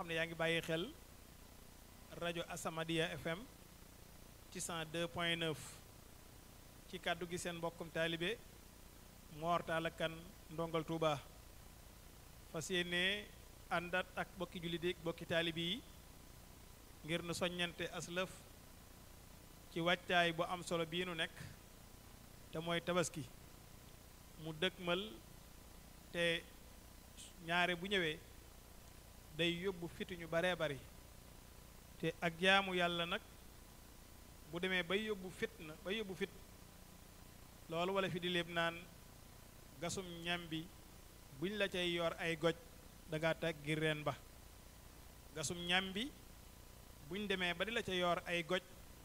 xam ne yaa ngi bàyyi xel rajo Asamadia FM ci 102 point 9 ci kàddu gi seen mbokkum taalibe Mor Talla Kane ndongal Touba fas yéene àndat ak bokki jullit yi bokki taalibe yi ngir nu soññante aslëf ci wàccaay bu am solo bii nu nekk te mooy tabaski mu dëkkmal te ñaare bu ñëwee day yóbbu fitu ñu baree bari te ak jaamu yàlla nag bu demee bay yóbbu fit na bay yóbbu fit loolu wala fi di léeb naan gasum ñam bi buñ la cay yor ay goj danga teggi reen ba gasum ñam bi buñ demee ba di la ca yor ay goj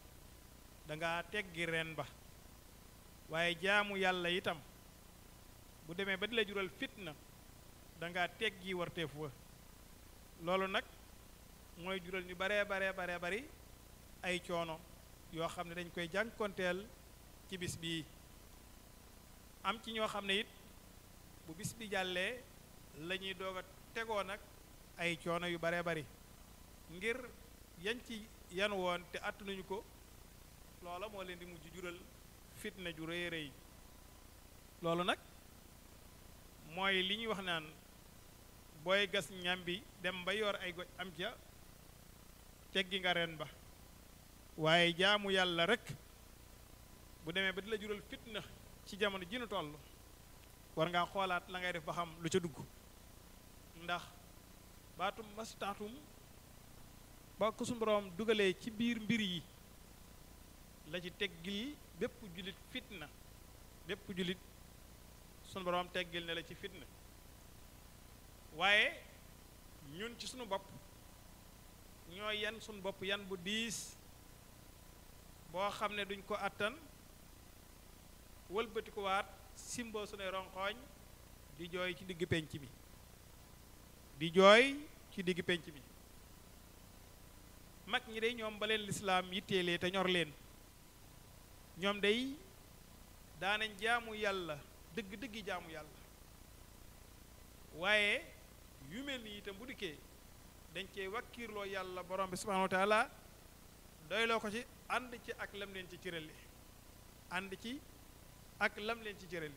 danga teggi reen ba waaye jaamu yàlla itam bu demee ba di la jural fitna danga teggi warteef wa loolu nag mooy jural ñu baree baree baree bari ay coono yoo xam ne dañ koy jànkonteel ci bis bii am ci ñoo xam ne it bu bis bi jàllee la ñuy doog a tegoo nag ay coono yu baree bari ngir yañ ci yan woon te àttanuñu ko loola moo leen di mujj jural fitna ju rëy rëy loolu nag mooy li ñuy wax naan booy gas ñam bi dem ba yor ay goj am ca teggi nga ren ba waaye jaamu yàlla rek bu demee ba di la jural fitna ci jamono ji nu toll war ngaa xoolaat la ngay def ba xam lu ca dugg ndax baatum mastaatum ba ko suñu boroom dugalee ci biir mbir yi la ci teggil bépp jullit fitna bépp jullit sunu boroom teggil ne la ci fitna waaye ñun ci sunu bopp ñoo yan sunu bopp yan bu diis boo xam ne duñ ko àttan wëlbati ko waat simboo sunuy ronqooñ di jooy ci digg penc bi di jooy ci digg penc bi mag ñi day ñoom ba leen lislaam yitteelee te ñor leen ñoom day daanañ jaamu yàlla dëgg-dëggi jaamu yàlla waaye yu mel ni itam bu dikkee dañ cee wakkiirloo yàlla borom bi subhanahu wa taala doyloo ko ci ànd ci ak lam leen ci cërale ànd ci ak lam leen ci cërale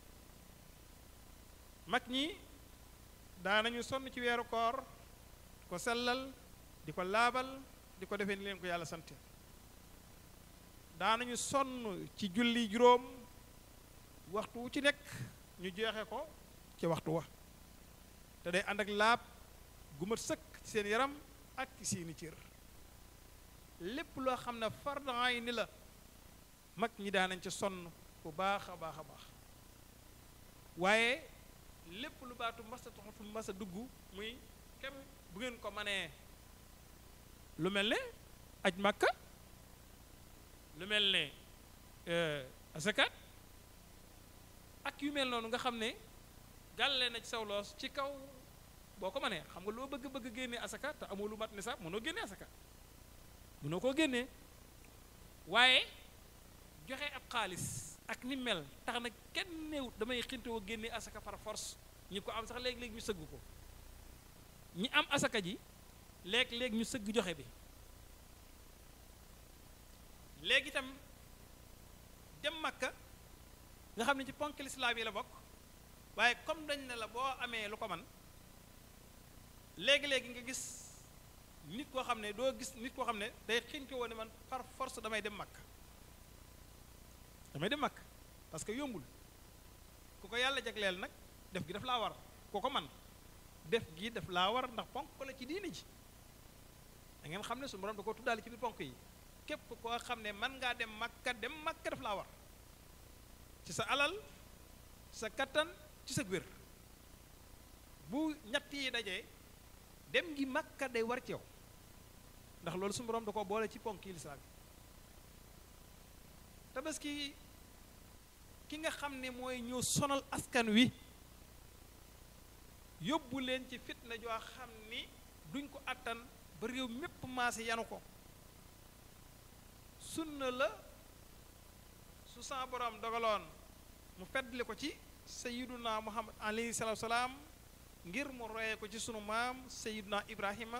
mag ñi daanañu sonn ci weeru koor di ko sellal di ko laabal di ko defee ni leen ko yàlla sant daanañu sonn ci julli juróom waxtu wu ci nekk ñu jeexe ko ci waxtu wa te day ànd ak laab gu mat sëkk ci seen yaram ak ci seeni cër lépp loo xam ne fardaay ni la mag ñi daanañ ca sonn bu baax a baax a baax waaye lépp lu baatu masa taxatu masa dugg muy kem bu ngeen ko manee lu mel ne aj makka lu mel ne asakat ak yu mel noonu nga xam ne gàlle na ci saw loos ci kaw boo ko mënee xam nga loo bëgg bëgg génnee asaka te amoo lu mat ni sax mënoo génnee asaka mënoo koo génnee waaye joxe ab xaalis ak ni mel tax na kenn néewut damay xintewoo génnee asaka par force ñi ko am sax léeg-léeg ñu sëgg ko ñi am asaka ji léeg-léeg ñu sëgg joxe bi léegi itam dem makka nga xam ne ci ponk lislaam yi la bokk waaye comme dañ ne la boo amee lu ko man léegi-léegi nga gis nit koo xam ne doo gis nit koo xam ne day xinte woon ne man par force damay dem makka damay dem makka parce que yombul ku ko yàlla jagleel nag def gi daf laa war ku ko man def gi daf laa war ndax ponk la ci diini ji da ngeen xam ne suñu borom da ko tuddaale ci biir ponk yi képp koo xam ne man ngaa dem makka dem makka daf laa war ci sa alal sa kattan ci sa wér bu ñett yi dajee dem gi makka day war ci yow ndax loolu suñu borom da ko boole ci ponk yi lislaam tabaski ki nga xam ne mooy ñëw sonal askan wi yóbbu leen ci fitna joo xam ni duñ ko attan ba réew mépp maase yanu ko sunna la su sa borom dogaloon mu feddli ko ci sayiduna muhammad alayhi salatu salaam ngir mu royee ko ci sunu maam sayiduna ibrahima